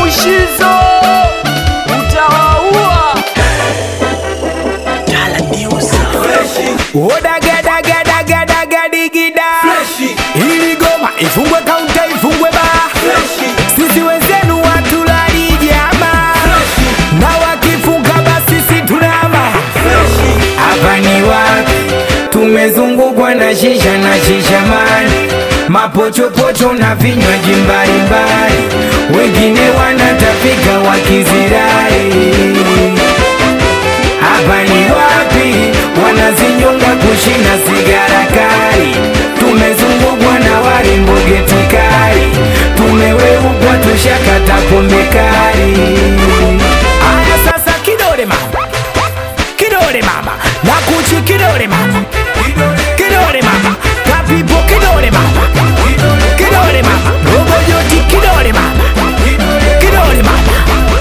mushizo utawaua odagadagadagadadigida ili goma ifungwe kaunta ifungwe ba sisi wenzenu watulali jama na wakifunga basi si tunama hapa ni wapi tumezungukwa na shisha na shishamani mapochopocho na vinywaji mbalimbali wengine wanatapika wakizirai hapa ni wapi wanazinyonga kushina sigara kali tumezungukwa na warembo geti kali tumeweukwa tushakata pombe kali aya sasa kidole mama kidole mama na kuchi kidole mama kidole mama kapipo kidole mama kidole mama robojoti kidole mama kidole mama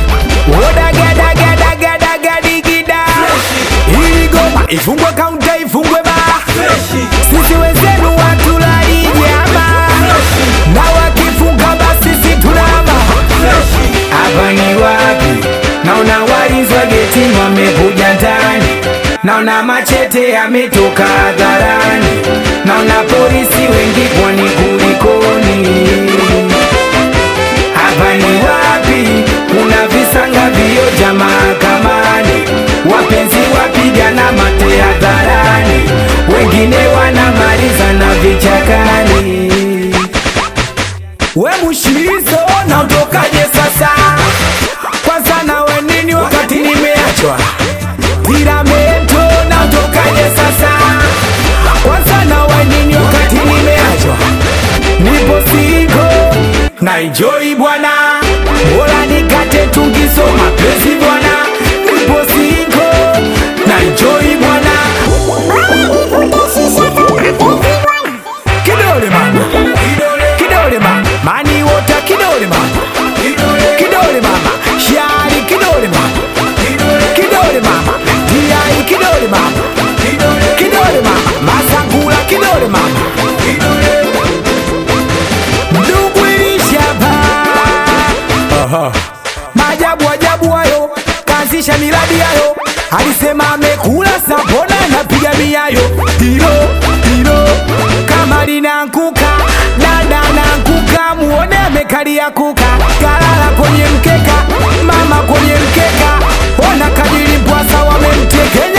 odagadagadagadagadigida ili goma ifungwe kaunta ifungwe ba sisi wenzenu watulai jama na wakifunga basi si tunama hapa ni wapi naona walinzi wa getini wamekuja ndani naona machete yametoka hadharani naona polisi wengi kwani kulikoni hapa ni wapi kuna visanga vioja mahakamani wapenzi wapigana mate hadharani wengine wanamaliza na vichakani we mushizo na utokaje sasa kwanza nawe nini wakati nimeachwa tiramento na utokaje sasa kwanza nawe nini wakati nimeachwa nipo siko na enjoy bwana bora nikate tungisoma pesi bwana nipo siko na enjoy bwana kidole mama kidole mama mani wota kidole mama kidole mama shari kidole mama kidole mama tiai kidole mama kidole mama masakula kidole mama ndugu ilishapa maajabu ajabu hayo kaanzisha miradi yayo alisema amekula sapona napiga miayo tiro tiro kama linankuka dada nankuka muone amekalia kuka kalala kwenye mkeka mama kwenye mkeka ona kadiri mpwasa wamemtekenya